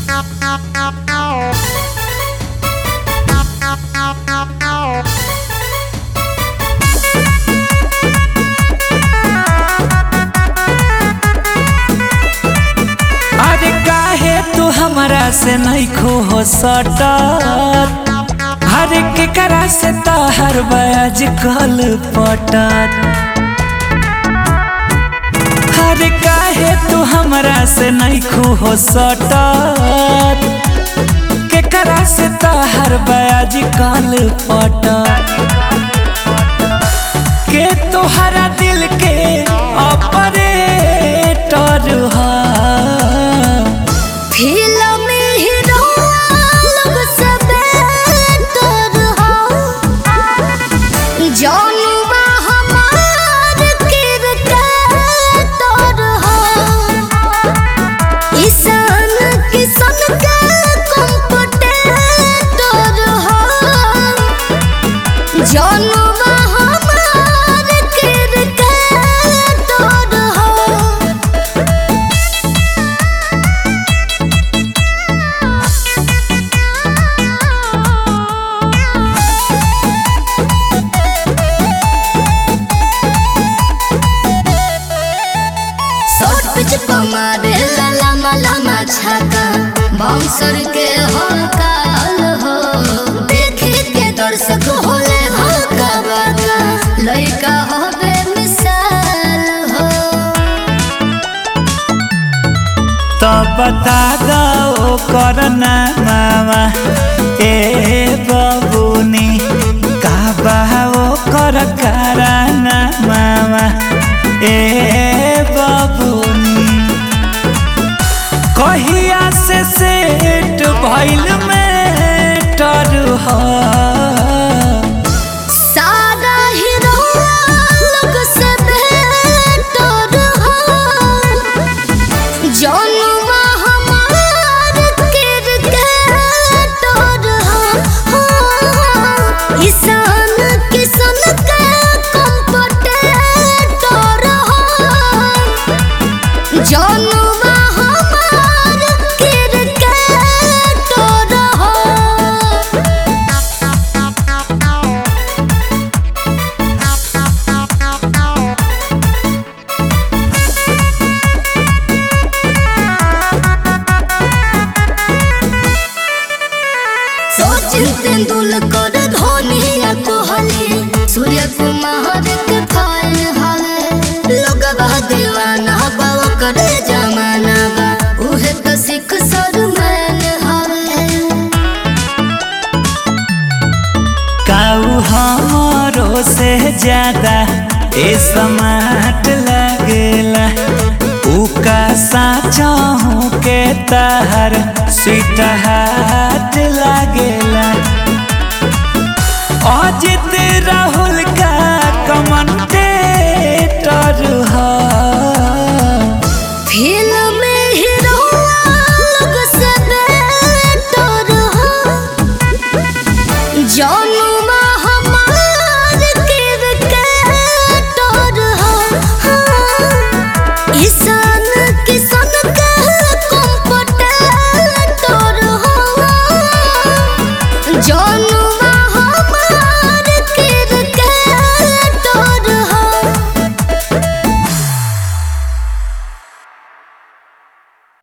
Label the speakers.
Speaker 1: अरे काहे तू हमरा से नहीं खो हो सटत हर केकरा से तहर बयाज कल पटत हर काहे तू हमरा से नहीं खो हो सटत केकरा से तहर बयाज कल पटत के तोहरा दिल के ऑपरेटर हा
Speaker 2: फिल्म हीरो लोग सबे तोर हो जौनुबा हमार किरदार तोर हो ईशान किशन के कंप्यूटर हो जौनुबा हमार किरदार तोर हो शॉर्ट पिच कमारे लमा लमा छाका बाउंसर के हो काल हो देखे के दर्शक होले भागा बागा लइका हो बेमिसाल हो
Speaker 1: तो बता दो करना मामा ए बबुनी का बाओ कर कराना मामा ए बबुनी कहिया से सेट भइल में टर हो
Speaker 2: सारा हीरो लोग सब तोर हो जौनुबा हमार किरदार तोर हो ईशान किशन के कंप्यूटर तोर हो जौनुबा हमार किरदार तोर हो सचिन तेंदुलकर धोनी या कोहली सूर्य कुमार के फैन हवे लोगवा दीवाना बा करे जमाना बा उहे तो सिख सरमैन हवे
Speaker 1: काऊ हमरो से ज्यादा ए समाट लगेला ऊ का साचा हूँ के तहर स्वीट हार्ट लगेला अजित रहू